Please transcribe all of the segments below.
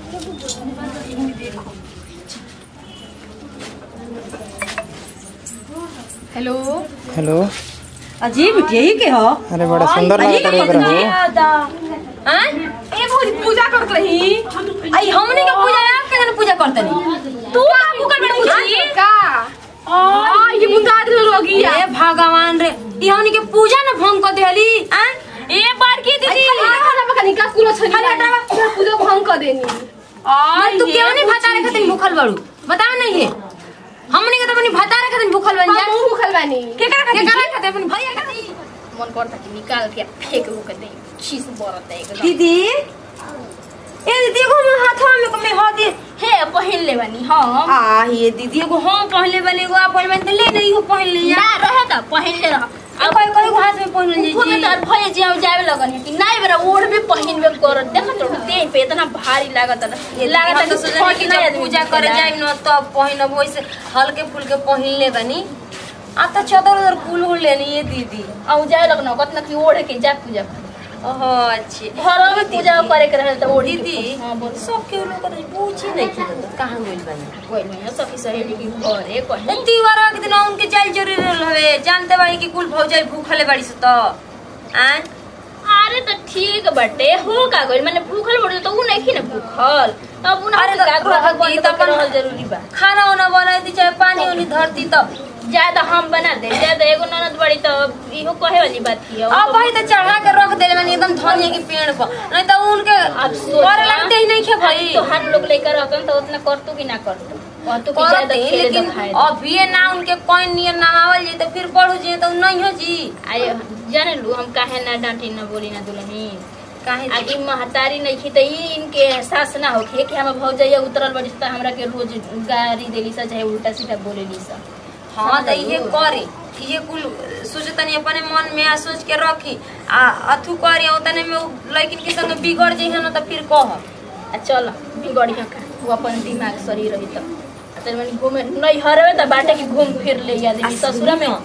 Hello hello अजीब यही के हो अरे बड़ा सुंदर लागत रे एकरा हो हैं ए भौजी पूजा करत रही आई हमनी के पूजा आप के जन पूजा करतनी तू का भूखल बड़ पूछी का आ ये मुता दे लोगी ए भगवान रे ई हमनी के पूजा न भंग कर देली हैं ए बड़की दीदी खाना पका निका कुलो छनी खाली हटावा। पूजा भंग कर देनी मैं तू क्यों नहीं भतारे खातिर भूखल बड़ू बताओ नहीं है हमनी के तो अपनी भतारे खातिर भूखल बन जा हम भूखल बानी के करा खातिर के करा खातिर अपनी भैया खातिर मन करता कि निकाल के फेंक वो कर दे चीज बरत है एकदम दीदी ए दीदी एगो हमर हाथवा में को में हो दे हे पहिन ले बानी हम आ ये दीदी एगो हम पहले वाले एगो आप पहले वाले ले नहीं हो पहले या ना रहे त पहिन ले रह आ कोई कोई को हाथ में पहन ले खूब तो भय जे हम जावे लगन है कि नहीं बेरा ओढ़ भी पहिनबे कर देख तो देह पे इतना भारी लागत है ये लागत है तो सोचनी कि जब पूजा करे जाए न तब पहिनब वैसे हल्के फुल्के पहिन ले बनी आ तो चदर उधर कुल उल लेनी है दीदी औ जाए लगन कतना कि ओढ़ के जा पूजा कर ओहो अच्छे घर में पूजा करे के रहे त ओढ़ दीदी हां बोल सब के लोग तो पूछी नहीं थी तो कहां गइल बनी कोई नहीं सखी सहेली की घरे कहीं तीवारा के दिन उनके जाल जरूरी रहे जानते बाड़ी कि कुल भौजाई भूखले बाड़ी से तो आं अरे तो ठीक बटे हो का गइल माने भूखल बड़े तो उ नहीं खी ना भूखल अब उन अरे तो का घर रहती बंद तो तो अपन- रहल जरूरी बा खाना वाना बनाई दी चाहे पानी उनी धरती तो ज्यादा हम बना दे ज्यादा एगो ननद बड़ी तो इहो कहे वाली बात थी अब भाई तो चढ़ा के रख देले मैंने एकदम धनिया के पेड़ पर नहीं तो उनके अब सोचा- करे लगते ही नहीं खे भाई तो हर लोग लेकर रहतन तो उतना करतू कि ना करतू करतू कि ज्यादा करते खेले लेकिन तो खाए अभी ये ना उनके कोई नियर नामावल जी तो फिर पढ़ू जी तो नहीं हो जी आए जाने लू हम काहे ना डांटी ना बोली ना दुल्हनी काहे जी? आगे महतारी नहीं थी तो ई इनके एहसास ना होखे कि हम भौजैया उतरल बड़ी तो हमरा के रोज गारी देली सा चाहे उल्टा सीधा बोलेली सा हाँ तो ये करे ये कुल सोचतनी अपने मन में आ सोच के रखी आ अथु करे उतने में उ लड़किन के संग बिगड़ जाइ ना तो फिर कह आ चल बिगड़िया का वो अपन दिमाग सही रही तो तेरे मन घूमे नहीं हरवे तो बाटे की घूम फिर ले या देली ससुरा में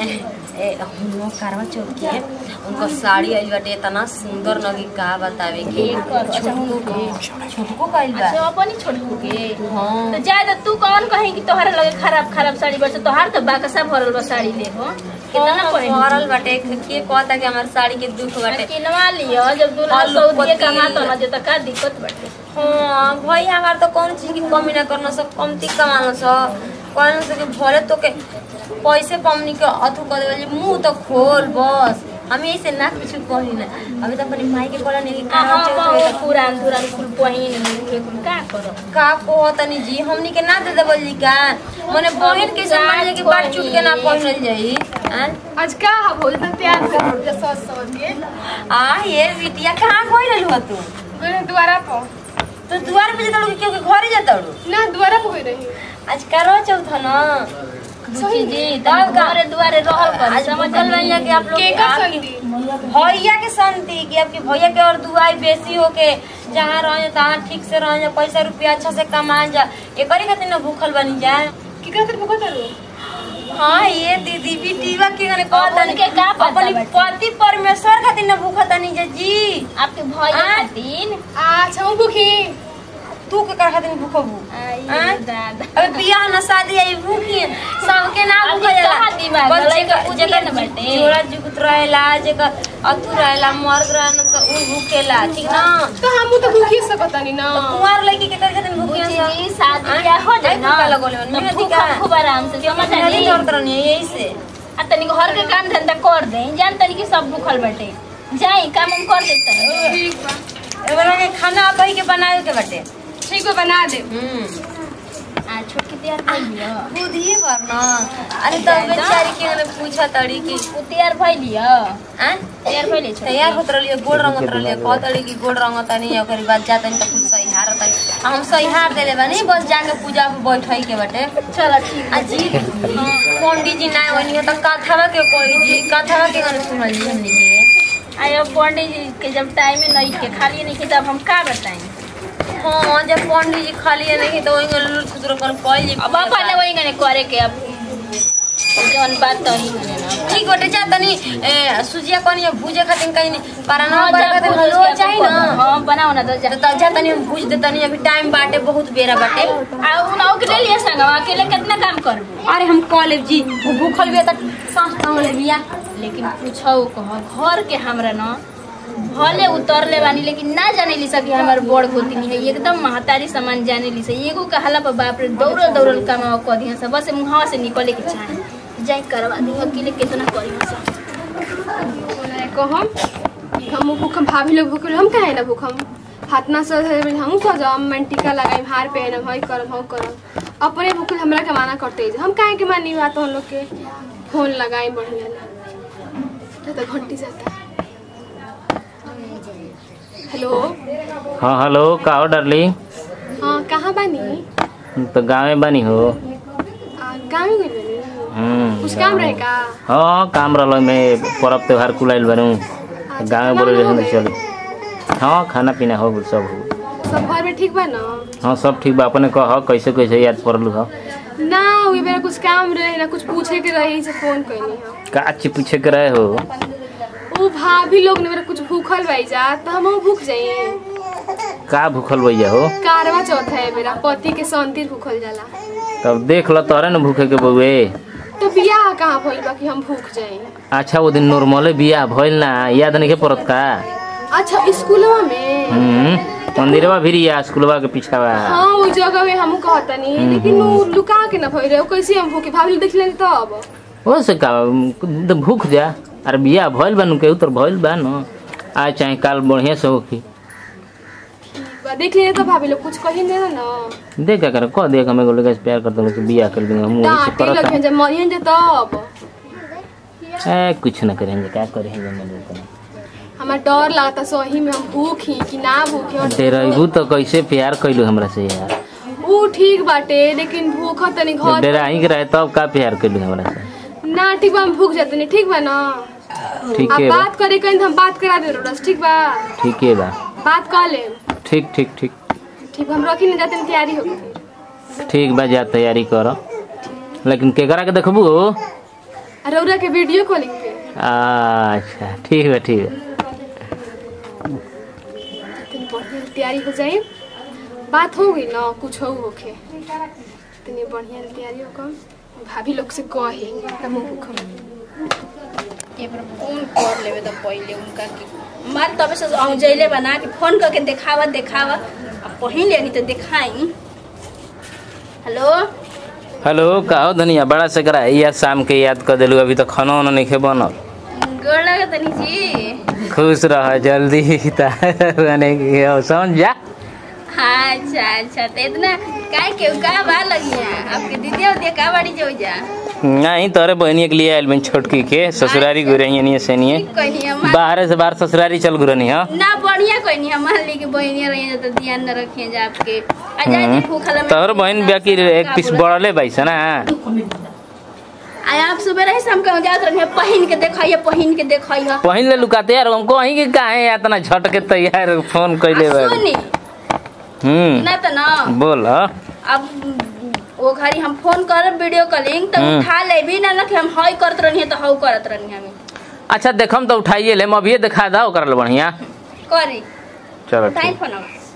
ए हम करवा चौथ के उनका साड़ी आइल बाटे इतना सुंदर लगी का बतावे के एक कर अच्छा हम के छोटको कइल बा अच्छा अपन ही छोड़ के हाँ तो ज्यादा तू कौन कहीं कि तोहरा लगे खराब खराब साड़ी बचे तोहार तो बाकसा भरल बा साड़ी ले हो कितना हाँ, पहन भरल बाटे के कहता कि हमार साड़ी के दुख बाटे किनवा लियो जब दूल्हा और सऊदीए पति- कमातो ना जो तो का दिक्कत बाटे हाँ भाई हमार तो कौन चीज की कमी ना करना सब कमती कमाना सब कहना से कि भले तो के पैसे पमनी के अथु कर देवल मुंह तो खोल बस हम ऐसे ना कुछ कही ना अभी तो अपनी माई के बोला नहीं कि आ करवा हम चौथ होई बहुत पुरान पुरान कुल पहिन के कुल का करो का कहतनी जी हमनी के ना दे देवल जी का मने बहन के सम्मान जे कि बाट चुट के ना पहनल जाई आं? आज का हो तो प्यार से हो जा सस सस के आ ये बिटिया कहाँ कोई रहलू ह तू मैंने द्वारा पर तो द्वार पे जतड़ू क्यों के घरे जतड़ू ना द्वारा पर रही आज करवा चौथ ह ना सही जी तब का? द्वारे द्वारे रहल कर आज भूखल भैया के आप लोग के का आपकी- संगी भैया के संति कि आपके भैया के और दुआई बेसी हो के जहाँ रह तहाँ ठीक से रह जा पैसा रुपया अच्छा से कमा जा एकरी खातिर ना भूखल बनी जा की खातिर भूखत रो हाँ ये दीदी बिटिया के गने अब उनके का पता अपनी बाटे? पति परमेश्वर खातिर ना भूखत नहीं जा जी आपके भैया आ? खातिर अच्छा हम भूखी तू के कर खातिर भूखबू आई आ? दादा अबे बियाह ना शादी आई भूखी सबके ना अभी भूखा जाला कहाँ दिमाग बस लड़ाई जेकर के बुद्धि जेकर ना बाटे। जोड़ा जुगत रहेला जेकर अतु रहेला मर्द रहेला तो उ भूखेला ठीक ना तो हम तो भूखी सकतानी ना तो कुंवार लड़की के कर खातिर भूखी बुझी शादी ब्याह हो जाए ना भूखा लगोले तो मेहंदी खूब का खूब आराम से समझ नहीं आली करत रहनी यही से आ तनी घर के काम धंधा कर दे जान तनी कि सब भूखल बाटे जाई काम हम कर देते ठीक बा एबरा के खाना अब के बनावे के बाटे ठीक बा बना दे हम्म आ छोटकी तैयार कर लियो बुधिए वरना अरे तो बेचारी के ने पूछा तड़ी की उ तैयार भइल लियो आ तैयार भइल छ तैयार होत रहलिए गोड़ रंगत रहलिए कहतड़ी कि गोड़ रंगत नहीं ओकरी बाद जातनी त कुछ सही हार तनी हम सही हार देले बानी बस जाके पूजा पे बैठई के बाटे चल ठीक अजी पंडित जी ना वनी त कथावा के कोई जी कथावा के गाने सुनल जी हमनी के आयो पंडित जी के जब टाइम में नहीं के खाली नहीं के तब हम का बताएं हाँ जब पंडित जी खाली नहीं तो वही लुल खुदरो कल कोई जी अब अपन वही गने करे के अब जवन बात तही हने ना ठीक बटे जा तनी ए, सुजिया कनी भूजे खातिर कहीं पराना हाँ, करे जा, खातिर भूज हलवा के चाहिए अपन- ना हाँ बनाओ ना तो जा तो तब जा तनी हम भूज देतनी अभी टाइम बाटे बहुत बेरा बाटे आ उनाओ के ले लिया संगवा अकेले कितना काम करबू अरे हम कॉलेज जी वो भूखल भी तक सांस टांग ले बिया लेकिन पूछो कह घर के हमरा न भले उतरले बानी लेकिन ना जाने ली सकी हमार बड़ गोतनी है एकदम महतारी सामान जाने ली से एगो कहला पर बाप रे दौड़ल दौड़ल कमावा कह दिया सब बस मुहावा से निकले के चाहे जाई करवा दी अकेले कितना करी सब को हम हम भूखम भाभी लोग भूखल हम काहे ना भूखम हाथ ना सज हम सजम मैं टीका लगाई हार पहनम हई करम हम करम अपने भूखल हमरा के माना करते हम काहे के मानी बात हम लोग के फोन लगाई बढ़िया ना तो घंटी जाता हेलो हाँ हेलो का हो डार्लिंग हाँ कहाँ बानी तो गाँव में बनी हो आ, गाँव में गई बानी हम्म, कुछ काम गाँव रहे में। का हाँ काम रहल में पर्व त्योहार कुलाइल बनू गाँव में बोले खाना हो रहे चल हाँ खाना पीना हो गइल सब हो गइल? सब घर में ठीक बा ना हाँ सब ठीक बा अपने कह कैसे कैसे याद पड़लू हो ना वही मेरा कुछ काम रहे ना कुछ पूछे के रहे से फोन कैनी हम का चीज पूछे के रहे हो वो भाभी लोग ने मेरा कुछ भूखल भाई जा तो हम भूख जाइए का भूखल भैया हो कारवा चौथ है मेरा पति के संतिर भूखल जाला तब देख ल तोरे न भूखे के बउए तो बियाह कहाँ भइल बा कि हम भूख जाए अच्छा वो दिन नॉर्मले बियाह भइल ना याद नहीं के पड़त का अच्छा स्कूलवा में हम्म मंदिरवा भी या स्कूलवा के पीछावा हाँ वो जगह में हम कहतनी लेकिन वो लुका के ना भइल रहे वो कैसे हम भूखे भाभी लोग देख लेनी तब हो से का तो भूख जा अरे बियाह भइल बा नु केहू तो भइल बा न आज चाहे काल बढ़िया से होखी बा, देख लेनी तो भाभी लोग कुछ कही नहीं ना देख क्या करे कह देख हमें लोग से प्यार करते हैं बियाह कर देंगे हम वही से डांटे लगे करत जब मरियन जे तब ए कुछ ना करेंगे क्या करेंगे मैं लोग हमारा डर लगता सही में हम भूखी कि ना भूखी डेराइबू तो कैसे प्यार कैलू हमरा से यार ऊ ठीक बाटे लेकिन भूख तनी जब घर डेराही के रहे तब का प्यार कैलू हमरा से ना ठीक बा हम भूख जाते ठीक बा ना ठीक आप है बा बात करे कहीं तो हम बात करा दे रस ठीक बा ठीक है बा बात कर ले ठीक ठीक ठीक ठीक बा, हम रखी नहीं जाते तैयारी हो गई ठीक बा जा तैयारी कर लेकिन केकरा के देखबू रौरा के वीडियो कॉलिंग पे अच्छा ठीक बा ठीक बा तनी बढ़िया से तैयारी हो जाए बात हो गई ना कुछ हो होके तनी बढ़िया से तैयारी हो कम भाभी लोग से कहे हम भूख एक बार फोन कर लेवे तो पहले उनका की मार तबे से औजैले बना के फोन करके देखावा देखावा अब पहिन लेनी तो दिखाई हेलो हेलो का हो धनिया बड़ा से करा या शाम के याद कर दिलू अभी तो खाना वाना नहीं खे बनल गोड़ लगे तनी जी खुश रह जल्दी बने के हो, समझ जा हाँ अच्छा अच्छा तो इतना काय के का बा लगिया आपके दीदी और का बाड़ी जो जा नहीं तोरे बहनिया के लिए आयल बन छोटकी के ससुरारी गुरैया नहीं से नहीं ठीक कहनी हम बाहर से बाहर ससुरारी चल गुरनी हाँ ना बढ़िया कहनी हम मान ली कि बहनिया रही तो ध्यान न रखिए जा आपके आ जाए दी भूखला में तोहर बहन बिया की एक पीस बढ़ले बाईस ना आय आप सुबह रहे शाम कहूँ जात रही पहिन के देखाइए पहिन के देखाइए पहिन ले लुकाते यार हमको वहीं के काहे इतना झट के तैयार फोन कैले बा सुनी हम्म ना तो ना बोल हाँ। अब वो घड़ी हम फोन करब वीडियो कॉलिंग तो हम्म। उठा ले भी ना ना कि हम हई करत रही तो हऊ करत रही हमें अच्छा देखम तो उठाइए ले अभी दिखा दो कर बढ़िया करी चलो उठाई ठीक फोन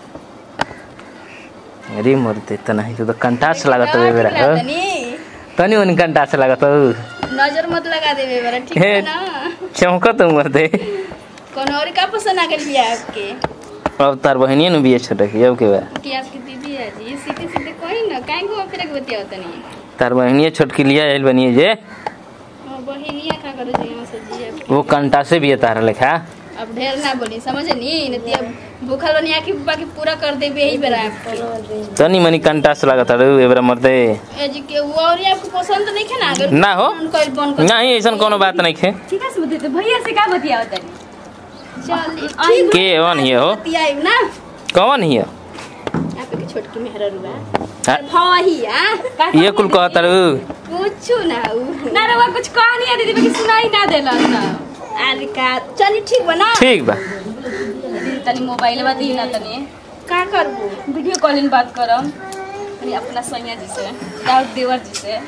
अरे मरते इतना ही तो कंटास लागत है बेरा हाँ? तनी तनी उन कंटास लागत है नजर मत लगा देवे बरा ठीक हे। है ना चमकत मरते कौन और का पसंद आ गई बिया आपके अब तार बहनिया नु बिये छोटे की अब के बा कि आपकी दीदी है जी सीधे सीधे कोई ना काहे को फिर के बतिया तनी तार बहनिया छोटकी लिया आयल बनिए जे हां बहिनिया का करे जी हम से जी अब- वो कंटासे भी है तारा लेखा अब ढेर ना बोली समझे नी नहीं अब भूखल बनिया की बाकी पूरा कर देबे यही बेरा आपके तनी मनी कंटास लागत है ए बेरा मरते ए जी के वो और ये आपको पसंद नहीं है ना अगर ना हो। कोई बन कर नहीं ऐसा कोनो बात नहीं खे ठीक है सुबह तो भैया से का बतिया तनी चल ठीक के वन हिय हो बतियाई ना कौन हिय यहाँ पे के छोटकी मेहरा रुआ हाँ? भई आ ये कुल कहत रू कुछ ना उ ना रवा कुछ कहानी है दीदी बाकी सुनाई ना देला ना अरे का चली ठीक बना ठीक बा दीदी तनी मोबाइल बा दी ना तनी का करबू वीडियो कॉलिंग बात करम तनी अपना सैया जी से दाऊद देवर जी से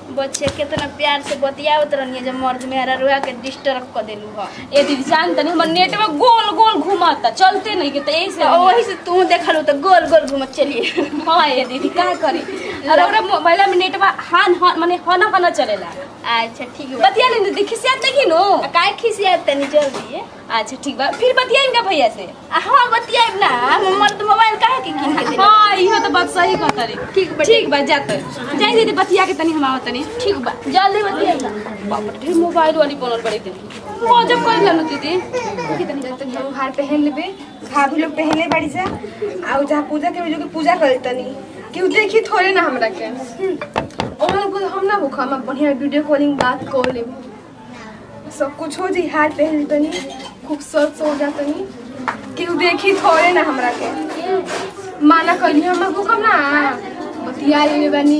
बच्चे कितना प्यार से बतियावत रहनी जब मर्द मेहरा रुआ के डिस्टर्ब कर देलू ह ए दीदी जान तनी हमर नेट में गोल गोल घुमाता चलते नहीं के तो ऐसे तो वही से तू देखल तो गोल गोल घूमत चलिए हाँ ये दीदी का करी अरे ओकरा मोबाइल में नेट में हान हान माने हना हना चलेला अच्छा ठीक बा बतिया नहीं दीदी खिसियात नहीं नो आ, काहे खिसिया तनी जल्दी अच्छा ठीक बा फिर बतिया इनका भैया से आ, हाँ बतियाब ना हम मर्द मोबाइल काहे के किन के देला हाँ इहो तो बात सही कहता रे ठीक बा ठीक बा जात जाई दीदी बतिया के तनी हम आवत तनी ठीक बा जल्दी बतियाब ना बाप रे ढेर मोबाइल वाली बनल बड़ी दीदी गजब कर लेनु दीदी जब तक हम हार पहन लेबे भाभी लोग पहनले बाड़ी जा आ जहाँ पूजा के जो के पूजा करे तनी केहू देखी थोड़े ना हमरा के और हम ना भूखा हम बढ़िया वीडियो कॉलिंग बात कर लेब सब कुछ हो जी हार पहन ली तनी खूबसूरत से हो जा तनी केहू देखी थोड़े ना हमरा के माना करी हम भूखम ना बतिया लेले बानी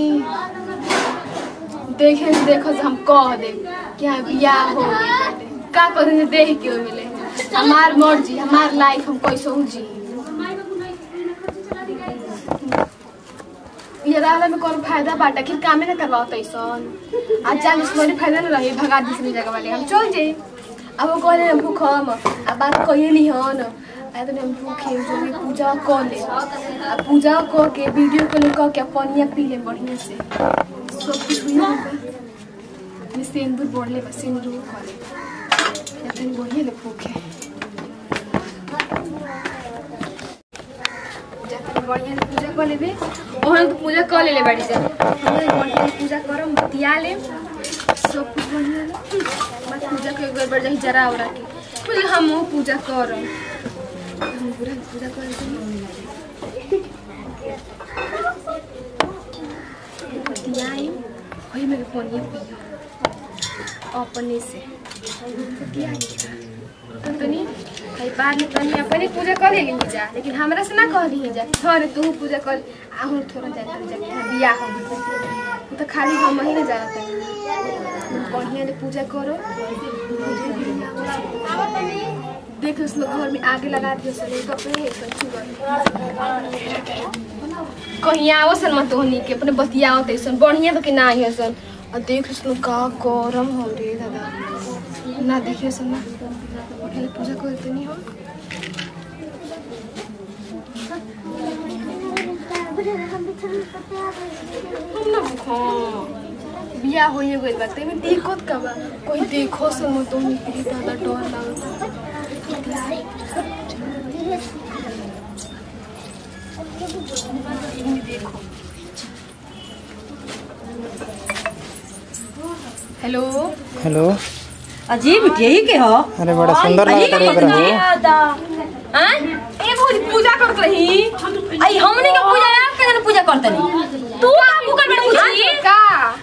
देखे से देखो से हम कह दे कि हाँ बियाह हो गई बाटे। का करें देख के मिले हमार मर्जी हमार लाइफ हम कैसे हो जी ये रहला में कौन फायदा बाटा कि कामे ना करवाओ तैसन आज जान इसमें फायदा ना रही भगा दूसरी जगह वाले हम चल जाए अब वो कहले हम भूखम अब बात कहिए ली हन आए तो हम भूखे जो भी पूजा कर ले आ पूजा कर के वीडियो कॉलिंग कर के पनिया पी ले बढ़िया से सब कुछ हुई ना मैं सिंदूर बोलले बस सिंदूर कर ले तनी बढ़िया ले भूखे जाकर बढ़िया से पूजा कर लेबे ओहन तो पूजा कर लेले बाड़ी जा हमें बढ़िया से पूजा करम बतिया ले सब कुछ बढ़िया ले बस पूजा के एक बार जाही जरा उरा के फिर हम वो पूजा करम हम पूरा पूजा कर लेते बतियाई वही मेरे पानी पियो अपने से बतियाई तो तनी भाई बाद में तनी अपने पूजा कर लेली जा लेकिन हमरा से ना कह दी जा थोड़े तू पूजा कर आहू थोड़ा जा कर जा हाँ, बियाह हो गई वो तो खाली हम ही ना जाना तनी बढ़िया से पूजा करो देख उस लोग घर में आगे लगा दियो सले कपड़े है कंचू कहीं आवो सन मत होनी के अपने बतियाओ तैसन बढ़िया तो कि ना आई सन और देख उस लोग का गरम हो रे दादा ना देखिए सन ना पहले पूजा करते नहीं हम हम ना भूखा बिया हो ये गइल बा तेमे दिक्कत का बा कोई देखो सन मत होनी के दादा डर लागल देखो हेलो हेलो अजीब यही के हो अरे बड़ा सुंदर लगता है एकरा हैं ए भौजी पूजा करत रही आई हमनी के पूजा आप के पूजा करतनी तू का भूखल बड़ पूछी का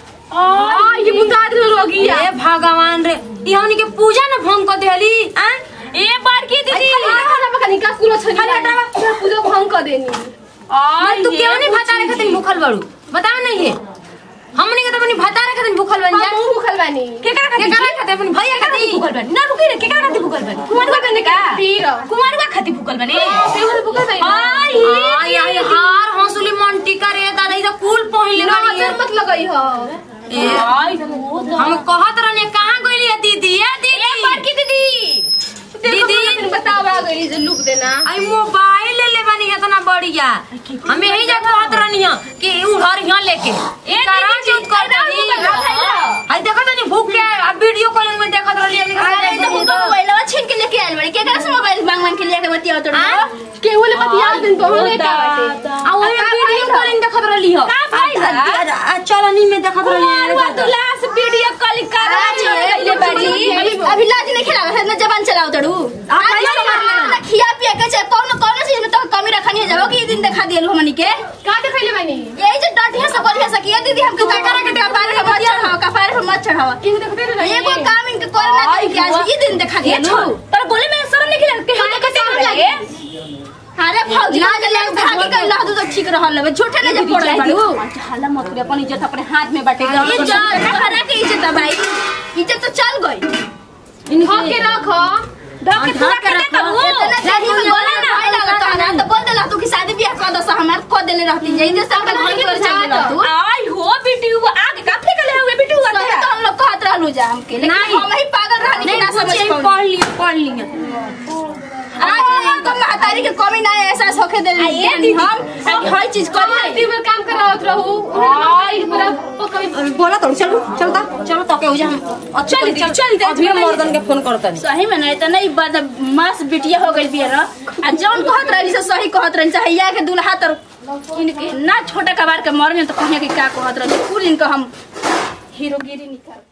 आ ये मुंडा दे लोगी ए भगवान रे ई हमनी के पूजा न भंग कर देली आ ए बार की दीदी खाना पकानी का कुलो छनी खाली हटावा। पूजा भंग कर देनी मैं तू क्यों नहीं भाता रे खातिर भूखल बड़ू बताओ नहीं है हमनी के तो अपनी भाता रे खातिर भूखल बन जा हम भूखल बानी के करा खातिर के करा खातिर अपनी भैया खातिर भूखल बन ना रुकी रे के करा खातिर भूखल बन कुमार का बने का पीर कुमार का खातिर भूखल बने पेवर भूखल बानी आई आई आई हार हंसुली मंटी करे दादा ई तो कुल पहले ना बाड़ी नजर मत लगई हो ए, हम कहत रहने कहाँ गइली है दीदी ए दीदी बड़की दीदी दीदी बताओ आ गई जे लुक देना आई मोबाइल ले ले बानी इतना बढ़िया हम यही जा कहत रहनी है कि उधर यहाँ लेके ए करा चौथ कर दनी आई देखत नहीं भूख के अब वीडियो कॉलिंग में देखत रहली हमनी अरे तो के उनका मोबाइलवा छीन के लेके आइल बड़ी केकरा से मोबाइल मांग मांग के लेके बतिया तो केहू ले बतिया दिन तो हम लेके बाटे आ वो वीडियो कॉलिंग देखत रहली हो का फायदा चलनी में देखत रहली है लास्ट वीडियो कॉलिंग कर ले बड़ी अभी लाज नहीं खिलावे है ना जबान चलाओ तड़ू खिया पिया के चाहे कौन कौन चीज में तो कमी रखनी है जाओ कि ई दिन दिखा दियल हमनी के का देखैले बानी यही जो डटिया सब बोलिया सकिया दीदी हमके का करा के कपार पे मत चढ़ाओ कपार पे मत चढ़ाओ केहू देखते रहे एगो काम इनके करे ना करी के आज ई दिन दिखा दिया पर बोले में शर्म नहीं खिला के हम कैसे हम लगे अरे फौजी ना ले भागी के ला दो तो ठीक रहल है झूठे ना जे पड़ रही हल्ला मत करे अपन इज्जत अपने हाथ में बाटे इज्जत हरा के इज्जत है भाई इज्जत तो चल गई ढक के रखो ढक के पूरा कर देता हूं इतना चाहिए में बोला ना भाई लगा तो ना तो बोल देला तू कि शादी ब्याह कर दो हमार को देले रहती जई दे सब घर की ओर चल गेला तू आई हो वीडियो आगे का फेंकले हुए समझल हो जा हमके लेकिन नहीं। हम ही पागल रहनी कि नहीं ना समझ बुच्ची पाऊँ पढ़ लियो पढ़ लियो आज हमको महतारी के कमी ना एहसास होके दे हम हर चीज कर दी में काम करावत रहू आई पूरा पकड़ बोला तो चलो चलो ता चलो तो के हो जा हम चल, चल, चल, चल, अभी चल, मर्दन के फोन करता नहीं सही में नहीं तो नहीं बद मास बिटिया हो गई बिया आ जौन कहत रही से सही कहत रही चाहे या के दुल्हा तर इनके ना छोटा कबार के मर में तो कहिया कि का कहत रही कुल इनका हम हीरोगिरी निकाल